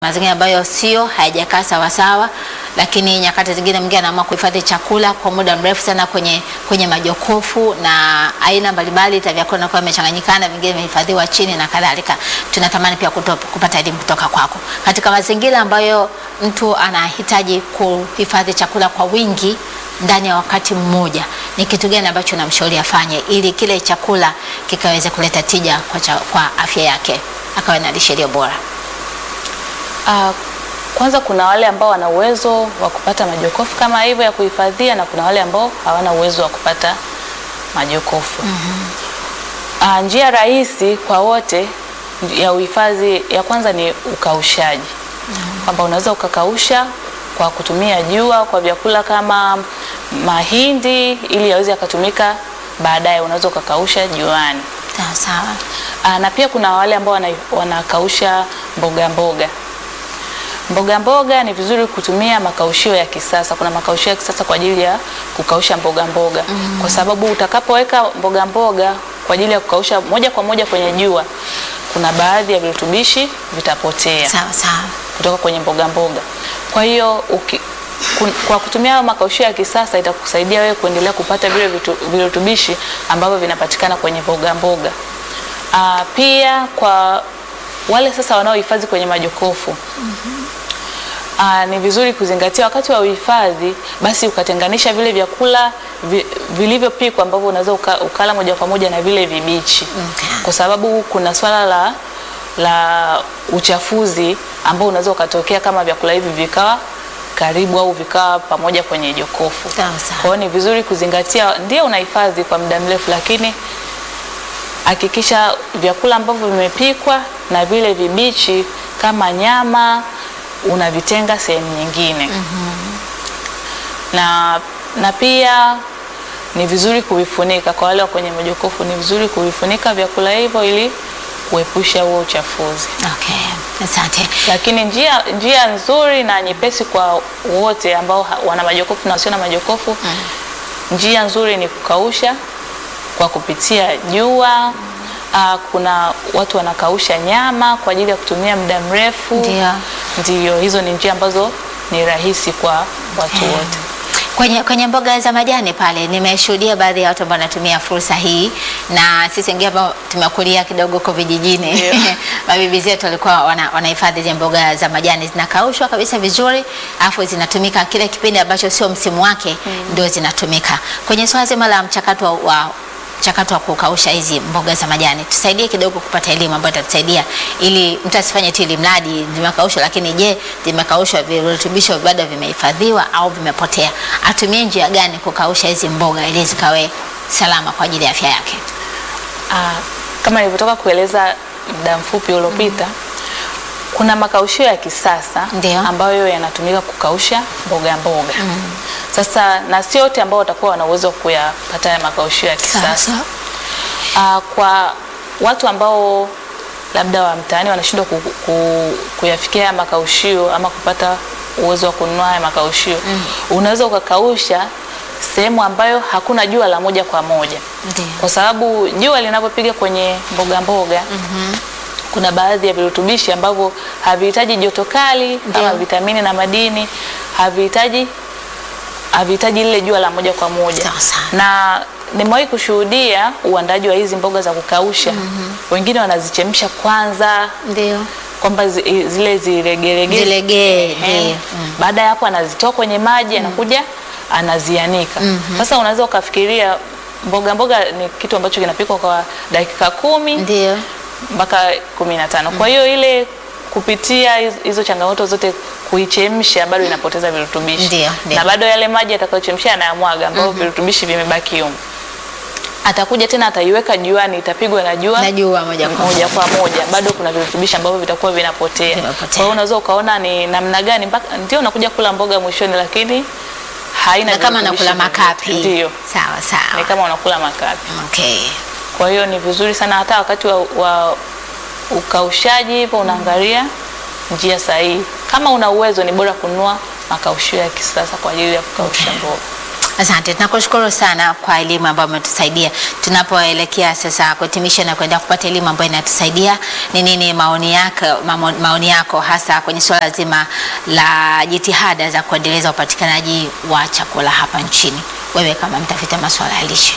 mazingira ambayo sio hayajakaa sawasawa, lakini nyakati zingine mwingine anaamua kuhifadhi chakula kwa muda mrefu sana kwenye, kwenye majokofu na aina mbalimbali vya vyakula vinakuwa vimechanganyikana, vingine vimehifadhiwa chini na kadhalika. Tunatamani pia kuto, kupata elimu kutoka kwako katika mazingira ambayo mtu anahitaji kuhifadhi chakula kwa wingi ndani ya wakati mmoja, ni kitu gani ambacho namshauri afanye ili kile chakula kikaweze kuleta tija kwa, cha, kwa afya yake akawe na lishe iliyo bora? Uh, kwanza kuna wale ambao wana uwezo wa kupata majokofu kama hivyo ya kuhifadhia na kuna wale ambao hawana uwezo wa kupata majokofu. Uh, njia rahisi kwa wote ya uhifadhi ya kwanza ni ukaushaji, kwamba unaweza ukakausha kwa kutumia jua kwa vyakula kama mahindi ili yaweze yakatumika baadaye, unaweza ukakausha juani. Sawa sawa. Aa, na pia kuna wale ambao wana- wanakausha mboga mboga. Mboga mboga ni vizuri kutumia makaushio ya kisasa. Kuna makaushio ya kisasa kwa ajili ya kukausha mboga mboga, kwa sababu utakapoweka mboga mboga kwa ajili ya kukausha moja kwa moja kwenye jua, kuna baadhi ya virutubishi vitapotea Sawa sawa. kutoka kwenye mboga mboga. Kwa hiyo uki, kun, kwa kutumia hayo makaushio ya kisasa itakusaidia wewe kuendelea kupata vile vitu- virutubishi ambavyo vinapatikana kwenye mboga mboga. Aa, pia kwa wale sasa wanaohifadhi kwenye majokofu Aa, ni vizuri kuzingatia wakati wa uhifadhi, basi ukatenganisha vile vyakula vi, vilivyopikwa ambavyo unaweza uka, ukala moja kwa moja na vile vibichi Okay. kwa sababu kuna swala la, la uchafuzi ambao unaweza ukatokea kama vyakula hivi vikawa karibu au vikawa pamoja kwenye jokofu. Sawa sawa. Kwa hiyo ni vizuri kuzingatia, ndio unahifadhi kwa muda mrefu, lakini hakikisha vyakula ambavyo vimepikwa na vile vibichi kama nyama unavitenga sehemu nyingine. Na, na pia ni vizuri kuvifunika. Kwa wale wa kwenye majokofu, ni vizuri kuvifunika vyakula hivyo ili kuepusha huo uchafuzi. Okay. Asante. Lakini njia, njia nzuri na nyepesi kwa wote ambao ha- wana majokofu na wasio na majokofu njia nzuri ni kukausha kwa kupitia jua. Aa, kuna watu wanakausha nyama kwa ajili ya kutumia muda mrefu. Ndio. Ndio, hizo ni njia ambazo ni rahisi kwa watu Okay. wote. Kwenye, kwenye mboga za majani pale nimeshuhudia baadhi ya watu ambao wanatumia fursa hii, na sisi wengine ambao tumekulia kidogo huko vijijini Ndio. mabibi zetu walikuwa wana- wanahifadhi zile mboga za majani zinakaushwa kabisa vizuri, alafu zinatumika kile kipindi ambacho sio msimu wake ndio zinatumika. Kwenye swala zima la mchakato wa, wa mchakato wa kukausha hizi mboga za majani, tusaidie kidogo kupata elimu ambayo itatusaidia ili mtu asifanye tu ili mradi zimekaushwa, lakini je, zimekaushwa virutubisho bado vimehifadhiwa au vimepotea? Atumie njia gani kukausha hizi mboga ili zikawe salama kwa ajili ya afya yake? Aa, kama nilivyotoka kueleza muda mfupi uliopita kuna makaushio ya kisasa Ndio. ambayo yanatumika kukausha mboga mboga. Sasa na sio wote ambao watakuwa wana uwezo wa kuyapata haya makaushio ya kisasa. Ah, kwa watu ambao labda wa mtaani wanashindwa ku, ku, kuyafikia haya makaushio ama kupata uwezo wa kununua haya makaushio unaweza ukakausha sehemu ambayo hakuna jua la moja kwa moja Ndio. kwa sababu jua linapopiga kwenye mboga mboga kuna baadhi ya virutubishi ambavyo havihitaji joto kali kama Ndio. vitamini na madini havihitaji havihitaji lile jua la moja kwa moja Sawa sawa. na nimewahi kushuhudia uandaji wa hizi mboga za kukausha wengine wanazichemsha kwanza Ndio. kwamba zi, zile zilegelegee Zilegee, Ehe. ndio. baada ya hapo anazitoa kwenye maji anakuja anazianika sasa unaweza ukafikiria mboga mboga ni kitu ambacho kinapikwa kwa dakika kumi Ndio. mpaka kumi na tano kwa hiyo ile kupitia hiz- hizo changamoto zote kuichemsha bado inapoteza virutubishi Ndio, ndio. na bado yale maji atakayochemsha anayamwaga ambayo virutubishi vimebaki humo atakuja tena ataiweka juani itapigwa na jua Najua moja kwa moja kwa moja bado kuna virutubishi ambavyo vitakuwa vinapotea. Vinapotea. Kwa hiyo unaweza ukaona ni namna gani mpaka ndio unakuja kula mboga mwishoni, lakini haina na kama virutubishi nakula makapi. Ndio, Sawa ni sawa. kama unakula makapi. Okay. Kwa hiyo ni vizuri sana hata wakati wa, wa ukaushaji hivyo unaangalia njia sahihi. Kama una uwezo, ni bora kununua makaushio ya kisasa kwa ajili ya kukausha Okay. mboga. Asante, tunakushukuru sana kwa elimu ambayo umetusaidia. Tunapoelekea sasa kuhitimisha na kuenda kupata elimu ambayo inatusaidia, ni nini maoni yako, mamo- maoni yako hasa kwenye suala zima la jitihada za kuendeleza upatikanaji wa chakula hapa nchini, wewe kama mtafiti wa masuala ya lishe?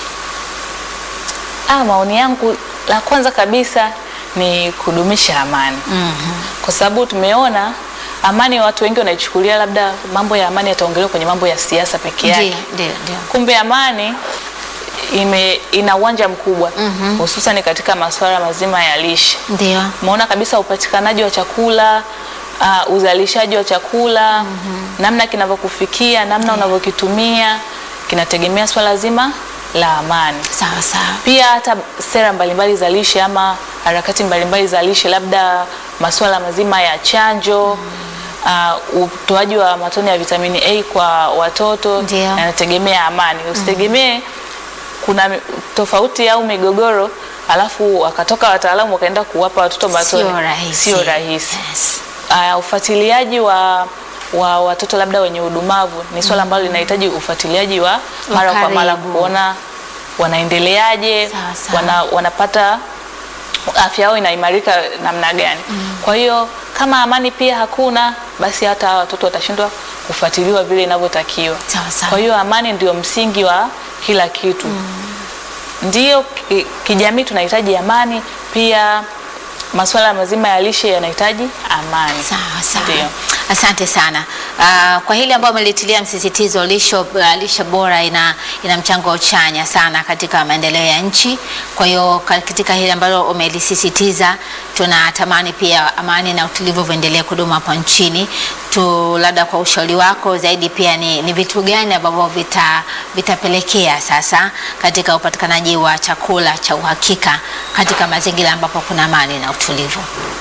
Ah, maoni yangu la kwanza kabisa ni kudumisha amani kwa sababu tumeona amani, watu wengi wanaichukulia labda mambo ya amani yataongelewa kwenye mambo ya siasa peke yake. Ndio, ndio, ndio. Kumbe amani ime, ina uwanja mkubwa hususan katika masuala mazima ya lishe. Ndio. Umeona kabisa upatikanaji wa chakula uh, uzalishaji wa chakula namna kinavyokufikia, namna unavyokitumia kinategemea swala zima la amani. Sawa sawa. Pia hata sera mbalimbali za lishe ama harakati mbalimbali za lishe, labda masuala mazima ya chanjo uh, utoaji wa matone ya vitamini A kwa watoto Ndio. yanategemea amani. Usitegemee kuna mi- tofauti au migogoro alafu wakatoka wataalamu wakaenda kuwapa watoto matone. Sio rahisi. Sio rahisi. Yes. Uh, ufuatiliaji wa wa watoto labda wenye udumavu ni swala ambalo linahitaji ufuatiliaji wa mara kwa mara karibu. kuona wanaendeleaje, Sawa, sawa. wana, wanapata afya yao inaimarika namna gani. Kwa hiyo kama amani pia hakuna, basi hata hawa watoto watashindwa kufuatiliwa vile inavyotakiwa. Sawa, sawa. Kwa hiyo amani ndio msingi wa kila kitu. Ndiyo ki- kijamii tunahitaji amani, pia masuala mazima ya lishe yanahitaji amani. Sawa sawa. Ndio. Asante sana uh, kwa hili ambayo umelitilia msisitizo lisho, uh, lishe bora ina, ina mchango chanya sana katika maendeleo ya nchi. Kwa hiyo katika hili ambalo umelisisitiza, tunatamani pia amani na utulivu viendelee kudumu hapa nchini. Tu labda kwa ushauri wako zaidi pia ni, ni vitu gani ambavyo vita, vitapelekea sasa katika upatikanaji wa chakula cha uhakika katika mazingira ambapo kuna amani na utulivu?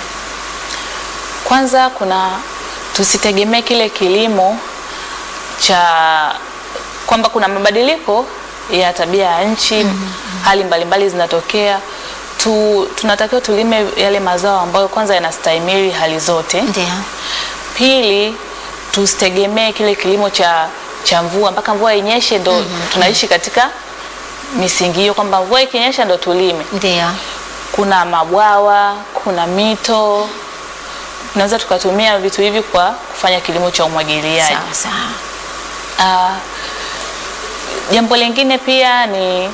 Kwanza kuna tusitegemee kile kilimo cha kwamba kuna mabadiliko ya tabia ya nchi, hali mbalimbali zinatokea tu, tunatakiwa tulime yale mazao ambayo kwanza yanastahimili hali zote. Ndio. Pili, tusitegemee kile kilimo cha cha mvua mpaka mvua inyeshe ndo tunaishi katika misingi hiyo kwamba mvua ikinyesha ndo tulime. Ndio. Kuna mabwawa, kuna mito, tunaweza tukatumia vitu hivi kwa kufanya kilimo cha umwagiliaji. Sawa sawa. Ah, jambo lingine pia ni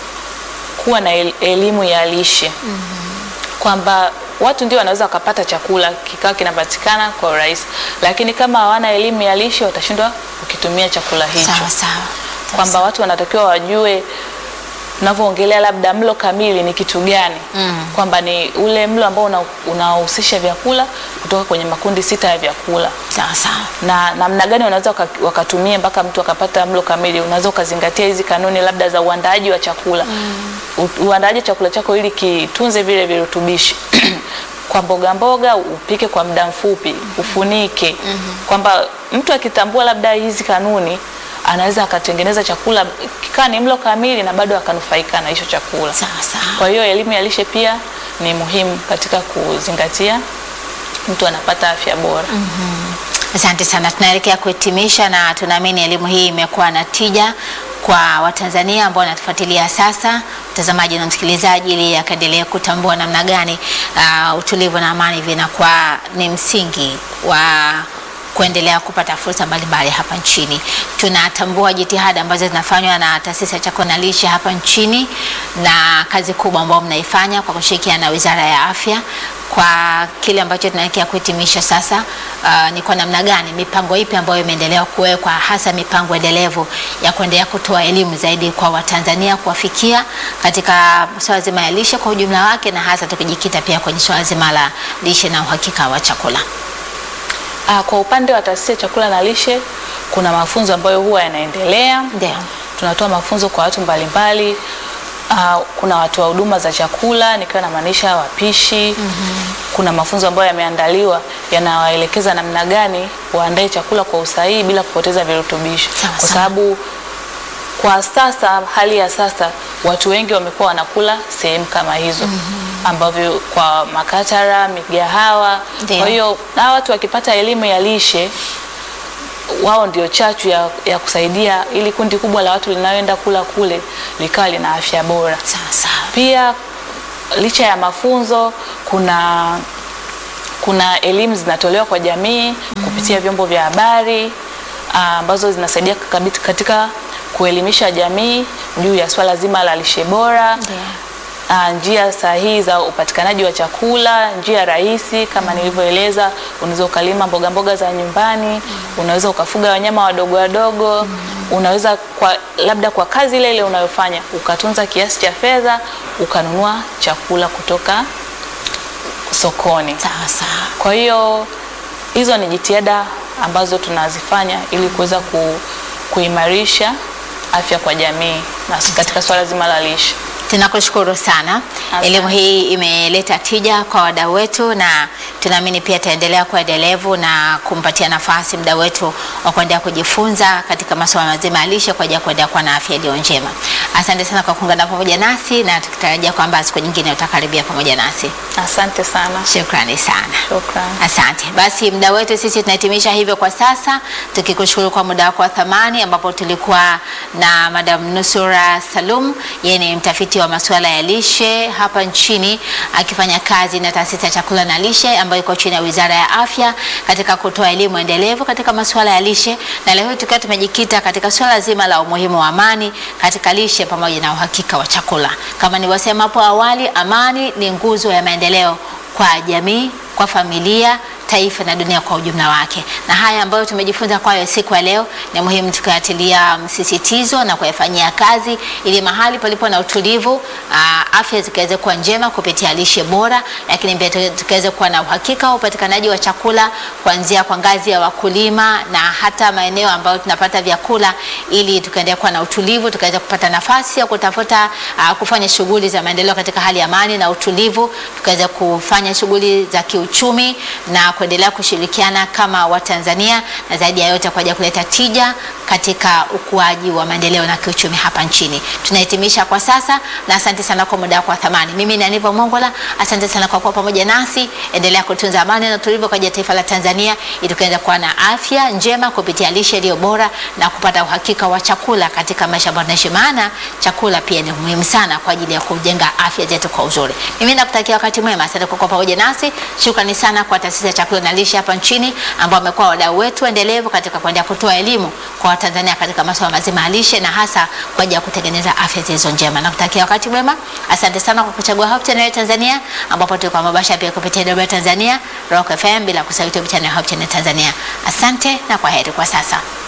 kuwa na el- elimu ya lishe kwamba watu ndio wanaweza wakapata chakula kikawa kinapatikana kwa urahisi, lakini kama hawana elimu ya lishe watashindwa kukitumia chakula hicho Sawa sawa. kwamba watu wanatakiwa wajue tunavyoongelea labda mlo kamili ni kitu gani Mm. kwamba ni ule mlo ambao una- unahusisha vyakula kutoka kwenye makundi sita ya vyakula Sawa sawa. na namna gani wanaweza waka- wakatumia mpaka mtu akapata mlo kamili. Unaweza ukazingatia hizi kanuni labda za uandaaji wa chakula U- uandaaji wa chakula chako ili kitunze vile virutubishi kwa mboga mboga upike kwa muda mfupi, ufunike kwamba mtu akitambua labda hizi kanuni anaweza akatengeneza chakula kikaa ni mlo kamili na bado akanufaika na hicho chakula. Sawa sawa. Kwa hiyo elimu ya lishe pia ni muhimu katika kuzingatia mtu anapata afya bora. Asante sana, tunaelekea kuhitimisha na tunaamini elimu hii imekuwa na tija kwa Watanzania ambao wanatufuatilia sasa, mtazamaji na msikilizaji, ili akaendelee kutambua namna gani uh, utulivu na amani vinakuwa ni msingi wa kuendelea kupata fursa mbalimbali hapa nchini. Tunatambua jitihada ambazo zinafanywa na taasisi ya chakula na lishe hapa nchini na kazi kubwa ambayo mnaifanya kwa kushirikiana na Wizara ya Afya kwa kile ambacho tunaelekea kuhitimisha sasa. Uh, ni kwa namna gani, mipango ipi ambayo imeendelea kuwekwa, hasa mipango endelevu ya kuendelea kutoa elimu zaidi kwa Watanzania, kuwafikia katika swala zima ya lishe kwa ujumla wake, na hasa tukijikita pia kwenye swala zima la lishe na uhakika wa chakula. Ah, kwa upande wa taasisi ya chakula na lishe kuna mafunzo ambayo huwa yanaendelea. Ndio. Tunatoa mafunzo kwa watu mbalimbali. Ah, kuna watoa huduma za chakula nikiwa namaanisha wapishi. Kuna mafunzo ambayo yameandaliwa yanawaelekeza namna gani waandae chakula kwa usahihi bila kupoteza virutubisho, Sawa, kwa sawa. sababu kwa sasa, hali ya sasa, watu wengi wamekuwa wanakula sehemu kama hizo ambavyo kwa makatara, migahawa. Ndio. Kwa hiyo hawa watu wakipata elimu ya lishe wao ndio chachu ya, ya kusaidia ili kundi kubwa la watu linaloenda kula kule likawa lina afya bora. Sawa sawa. Pia licha ya mafunzo kuna kuna elimu zinatolewa kwa jamii kupitia vyombo vya habari ah, ambazo zinasaidia kabisa katika kuelimisha jamii juu ya swala zima la lishe bora Ndio. ah, njia sahihi za upatikanaji wa chakula, njia rahisi kama nilivyoeleza. Unaweza ukalima mboga mboga za nyumbani, unaweza ukafuga wanyama wadogo wadogo, unaweza kwa, labda kwa kazi ile ile unayofanya ukatunza kiasi cha fedha ukanunua chakula kutoka sokoni. Sawa sawa. Kwa hiyo hizo ni jitihada ambazo tunazifanya ili kuweza ku, kuimarisha afya kwa jamii na katika swala zima la lishe. Tunakushukuru sana. Asante. Elimu hii imeleta tija kwa wadau wetu, na tunaamini pia itaendelea kuwa endelevu na kumpatia nafasi mdau wetu wa kuendelea kujifunza katika masuala mazima ya lishe kwa ajili ya kuendelea kuwa na afya iliyo njema. Asante sana kwa kuungana pamoja nasi, na tukitarajia kwamba siku nyingine utakaribia pamoja nasi. Asante sana. Shukrani sana. Shukrani. Asante. Basi muda wetu sisi tunahitimisha hivyo kwa sasa, tukikushukuru kwa muda wako wa thamani, ambapo tulikuwa na Madam Nusura Salum. Yeye ni mtafiti wa masuala ya lishe hapa nchini, akifanya kazi na taasisi ya chakula na lishe ambayo iko chini ya Wizara ya Afya katika kutoa elimu endelevu katika masuala ya lishe, na leo hii tukiwa tumejikita katika suala zima la umuhimu wa amani katika lishe pamoja na uhakika wa chakula. Kama nilivyosema hapo awali, amani ni nguzo ya maendeleo kwa jamii, kwa familia, taifa na dunia kwa ujumla wake. Na haya ambayo tumejifunza kwayo siku ya leo ni muhimu tukayatilia msisitizo na kuyafanyia kazi, ili mahali palipo na utulivu, aa, afya zikaweze kuwa njema kupitia lishe bora, lakini pia tu- tukaweze kuwa na uhakika wa upatikanaji wa chakula kuanzia kwa ngazi ya wakulima na hata maeneo ambayo tunapata vyakula, ili tukaendelea kuwa na utulivu, tukaweza kupata nafasi ya kutafuta aa, kufanya shughuli za maendeleo katika hali ya amani na utulivu, tukaweza kufanya shughuli za kiuchumi na kuendelea kushirikiana kama Watanzania na zaidi ya yote kwa ajili ya kuleta tija katika ukuaji wa maendeleo na kiuchumi hapa nchini. Tunahitimisha kwa sasa na asante sana kwa muda wako wa thamani. Mimi ni Aniva Mongola, asante sana kwa kuwa pamoja nasi. Endelea kutunza amani na utulivu kwa ajili ya taifa la Tanzania ili tukaweza kuwa na afya njema kupitia lishe iliyo bora na kupata uhakika wa chakula katika maisha ambayo tunaishi, maana chakula pia ni muhimu sana kwa ajili ya kujenga afya zetu kwa uzuri. Mimi nakutakia wakati mwema, asante kwa kuwa pamoja nasi. Shukrani sana kwa taasisi ya chakula na lishe hapa nchini ambao wamekuwa wadau wetu endelevu katika kuendelea kutoa elimu kwa Watanzania katika masuala mazima ya lishe na hasa kwa ajili ya kutengeneza afya zilizo njema. Nakutakia wakati mwema. Asante sana kwa kuchagua Hope Channel Tanzania ambapo tulikuwa mabasha pia kupitia Dodoma Tanzania, Rock FM bila kusahau YouTube channel Hope Channel Tanzania. Asante na kwa heri kwa sasa.